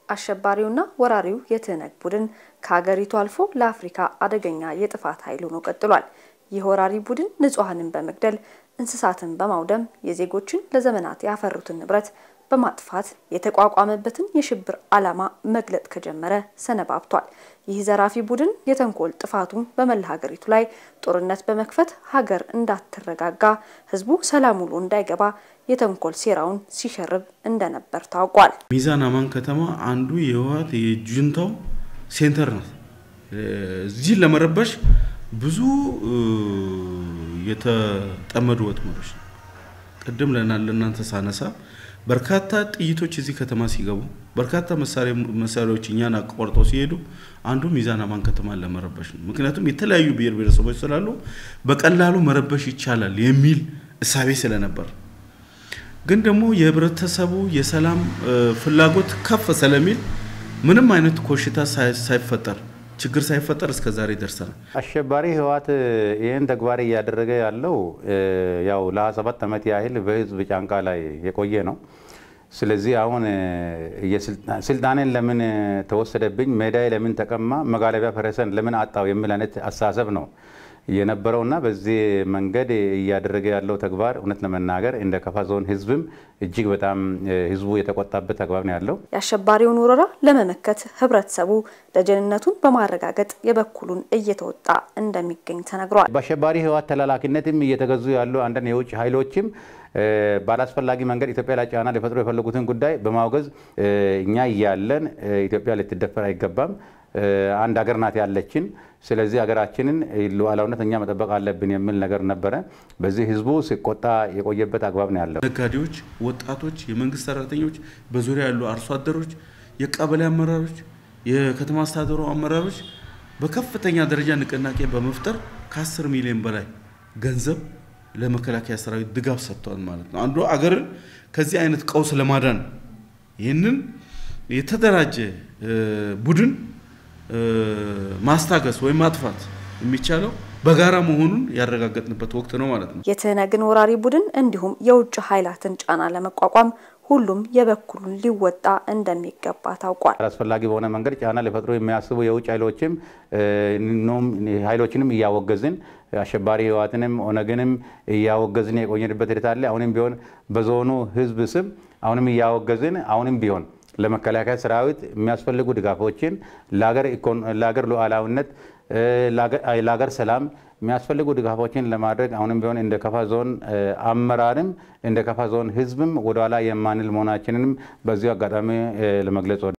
አሸባሪውና ወራሪው የትህነግ ቡድን ከሀገሪቱ አልፎ ለአፍሪካ አደገኛ የጥፋት ኃይል ሆኖ ቀጥሏል። ይህ ወራሪ ቡድን ንጹሐንን በመግደል እንስሳትን በማውደም የዜጎችን ለዘመናት ያፈሩትን ንብረት በማጥፋት የተቋቋመበትን የሽብር ዓላማ መግለጥ ከጀመረ ሰነባብቷል። ይህ ዘራፊ ቡድን የተንኮል ጥፋቱን በመላ ሀገሪቱ ላይ ጦርነት በመክፈት ሀገር እንዳትረጋጋ፣ ህዝቡ ሰላም ውሎ እንዳይገባ የተንኮል ሴራውን ሲሸርብ እንደነበር ታውቋል። ሚዛን አማን ከተማ አንዱ የህወሓት የጁንታው ሴንተር ናት። እዚህ ለመረበሽ ብዙ የተጠመዱ ወጥመዶች ነው። ቅድም ለእናንተ ሳነሳ በርካታ ጥይቶች እዚህ ከተማ ሲገቡ በርካታ መሳሪያዎች እኛን አቋርጠው ሲሄዱ አንዱ ሚዛን አማን ከተማን ለመረበሽ ነው። ምክንያቱም የተለያዩ ብሔር ብሔረሰቦች ስላሉ በቀላሉ መረበሽ ይቻላል የሚል እሳቤ ስለነበር ግን ደግሞ የህብረተሰቡ የሰላም ፍላጎት ከፍ ስለሚል ምንም አይነት ኮሽታ ሳይፈጠር ችግር ሳይፈጠር እስከ ዛሬ ደርሰናል። አሸባሪ ህወሓት ይህን ተግባር እያደረገ ያለው ያው ለ27 ዓመት ያህል በህዝብ ጫንቃ ላይ የቆየ ነው። ስለዚህ አሁን ስልጣኔን ለምን ተወሰደብኝ፣ ሜዳዬ ለምን ተቀማ፣ መጋለቢያ ፈረሰን ለምን አጣው የሚል አይነት አስተሳሰብ ነው የነበረውና በዚህ መንገድ እያደረገ ያለው ተግባር እውነት ለመናገር እንደ ከፋ ዞን ህዝብም እጅግ በጣም ህዝቡ የተቆጣበት ተግባር ነው ያለው። የአሸባሪውን ወረራ ለመመከት ህብረተሰቡ ደጀንነቱን በማረጋገጥ የበኩሉን እየተወጣ እንደሚገኝ ተነግሯል። በአሸባሪ ህወሓት ተላላኪነትም እየተገዙ ያሉ አንዳንድ የውጭ ኃይሎችም ባላስፈላጊ መንገድ ኢትዮጵያ ላይ ጫና ሊፈጥሩ የፈለጉትን ጉዳይ በማውገዝ እኛ እያለን ኢትዮጵያ ልትደፈር አይገባም አንድ ሀገር ናት ያለችን። ስለዚህ ሀገራችንን ሉዓላዊነት እኛ መጠበቅ አለብን የሚል ነገር ነበረ። በዚህ ህዝቡ ሲቆጣ የቆየበት አግባብ ነው ያለው። ነጋዴዎች፣ ወጣቶች፣ የመንግስት ሰራተኞች፣ በዙሪያ ያሉ አርሶ አደሮች፣ የቀበሌ አመራሮች፣ የከተማ አስተዳደሩ አመራሮች በከፍተኛ ደረጃ ንቅናቄ በመፍጠር ከ10 ሚሊዮን በላይ ገንዘብ ለመከላከያ ሰራዊት ድጋፍ ሰጥቷል ማለት ነው። አንዱ አገርን ከዚህ አይነት ቀውስ ለማዳን ይህንን የተደራጀ ቡድን ማስታገስ ወይም ማጥፋት የሚቻለው በጋራ መሆኑን ያረጋገጥንበት ወቅት ነው ማለት ነው። የትህነግን ወራሪ ቡድን እንዲሁም የውጭ ኃይላትን ጫና ለመቋቋም ሁሉም የበኩሉን ሊወጣ እንደሚገባ ታውቋል። አላስፈላጊ በሆነ መንገድ ጫና ሊፈጥሩ የሚያስቡ የውጭ ኃይሎችም ኃይሎችንም እያወገዝን አሸባሪ ህወሓትንም ኦነግንም እያወገዝን የቆየንበት ሂደት አለ። አሁንም ቢሆን በዞኑ ህዝብ ስም አሁንም እያወገዝን አሁንም ቢሆን ለመከላከያ ሰራዊት የሚያስፈልጉ ድጋፎችን ለሀገር ሉዓላዊነት፣ ለሀገር ሰላም የሚያስፈልጉ ድጋፎችን ለማድረግ አሁንም ቢሆን እንደ ከፋ ዞን አመራርም እንደ ከፋ ዞን ህዝብም ወደኋላ የማንል መሆናችንንም በዚሁ አጋጣሚ ለመግለጽ